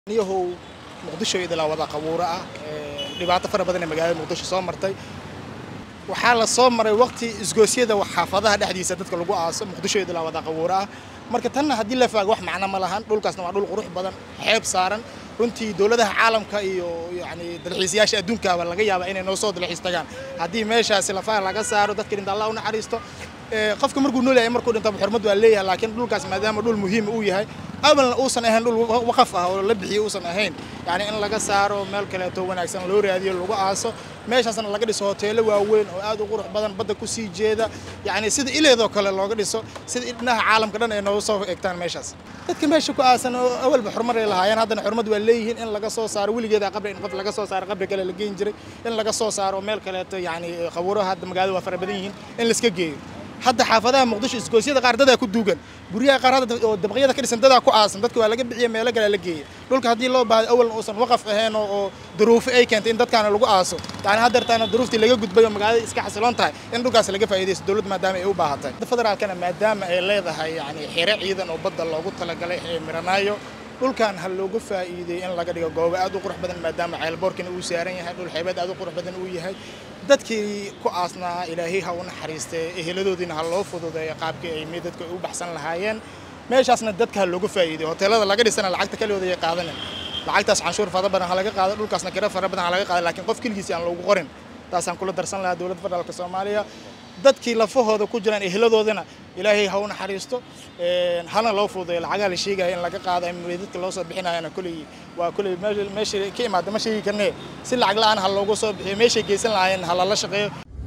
niyahow muqdisho idilaa wada qabuuro ah dhibaato fara badan ee magaalada muqdisho soo martay waxaa la soo maray waqti isgoosyada xaafadaha dhexdiisa dadka lagu aaso muqdisho idilaa wada qabuuro ah marka tanna haddii la faago wax macno ma lahan dhulkaasna waa dhul qurux badan xeeb saaran runtii dowladaha caalamka iyo yani dalxiisayaasha adduunkaaba laga yaabaa inay noo soo dalxiis tagaan haddii meeshaasi lafaha laga saaro dadka dhinta allah u naxariisto qofka markuu nool yahay markuu dhintaba xurmad waa leeyahay laakiin dhulkaas maadaama dhul muhiim uu yahay awalna uusan ahayn dhul waqaf ah oo la bixiyo uusan ahayn yani in laga saaro meel kaleeto wanaagsan loo raadiyo lagu aaso meeshaasna laga dhiso hoteelo waaweyn oo aad u qurux badan badda ku sii jeeda yani sida ileedoo kale looga dhiso sida idhinaha caalamka dhan ay nooga soo egtaan meeshaas dadka meesha ku aasan oo awalba xurmad ay lahaayeen haddana xurmad waa leeyihiin in laga soo saaro weligeeda qabri in qof laga soo saaro qabri kale la geyn jiray in laga soo saaro meel kaleeto yani qabuuraha hadda magaalada waa fara badan yihiin in la iska geeyo hadda xaafadaha muqdisho isgoosyada qaar dadaa ku duugan guryaha qaar hadda oo dabaqyada ka dhisan dadaa ku aasan dadka waa laga bixiya meelo kale la geeya dhulka haddii loo baahdo awalna uusan waqaf ahayn oo duruufo ay keentay in dadkaana lagu aaso yani haddeertaana duruuftii laga gudbay oo magaalada iska xasiloon tahay in dhulkaas laga faa'iidaysto dowladda maadaama ay u baahatay federaalkana maadaama ay leedahay yani xire ciidan oo badda loogu talagalay ee miranaayo dhulkan ha looga faa'iideey in laga dhigo goobo aad u qurux badan maadaama ceelboorkina uu saaran yahay dhul xeebeed aad u qurux badan uu yahay dadkii ku aasnaa ilaahay ha u naxariistee eheladoodiina ha loo fududeeyo qaabkii ay dadka u baxsan lahaayeen meeshaasna dadka ha looga faa'iideeyo hoteelada laga dhisana lacagta kaliyooda ay qaadanin lacagtaas canshuur fara badan ha laga qaado dhulkaasna kira fara badan ha laga qaado laakiin qof keligiisi aan loogu qorin taasaan kula darsan lahaa dowladda federaalka soomaaliya dadkii lafahooda ku jiraan eheladoodana ilaahay ha u naxariisto hana loo fududeeyo lacagaha la sheegaya in laga qaado dadka loo soo bixinayana koley waa koley meesha ka imaada ma sheegi karnee si lacag la-aan ha loogu soo bixiyo meeshay geysan lahaayeen ha lala shaqeeyo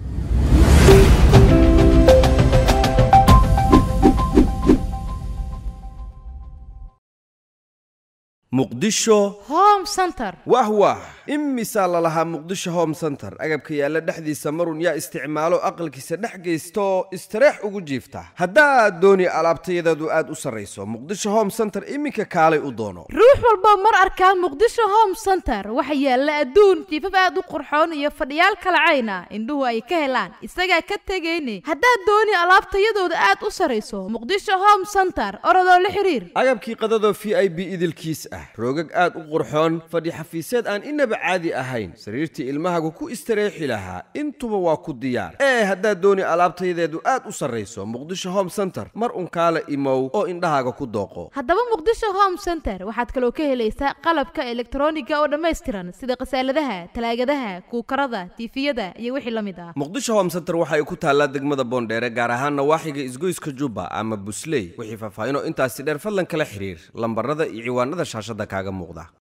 muqdisho home center wah wah imisaa lalahaa muqdisho home center agabka yaalla dhexdiisa marun yaa isticmaalo aqalkiisa dhex geysta oo istareex ugu jiifta haddaad dooni alaabtayadeedu aad u sarrayso muqdisho home center iminka kaalay u doono ruux walba mar arkaa muqdisho home center waxa yaalla adduun jiifaf aad u qurxoon iyo fadhiyaal kalacayna indhuhu ay ka helaan isagaa ka tegayne haddaad dooni alaabtayadooda aad u sarrayso muqdisho home center orodoo la xiriir agabkii qadadoo v i b idilkiis ah roogag aad u qurxoon fadhi xafiiseed aan inaba caadi ahayn sariirtii ilmahagu ku istareexi lahaa intuba waa ku diyaar ee haddaad dooni alaabtayadeedu aad u sarrayso muqdisho home center mar unkaala imow oo indhahaaga ku dooqo haddaba muqdisho home center waxaad kaloo ka helaysaa qalabka elektroniga oo dhammaystiran sida khasaaladaha talaagadaha kuukarada tiifiyada iyo wixii la mid ah muqdisho home center waxa ay ku taallaa degmada boondheere gaar ahaan nawaaxiga isgoyska jubba ama busley wixii faahfaahinoo intaasi dheer fadlan kala xiriir lambarada iyo ciwaanada shaashada kaaga muuqda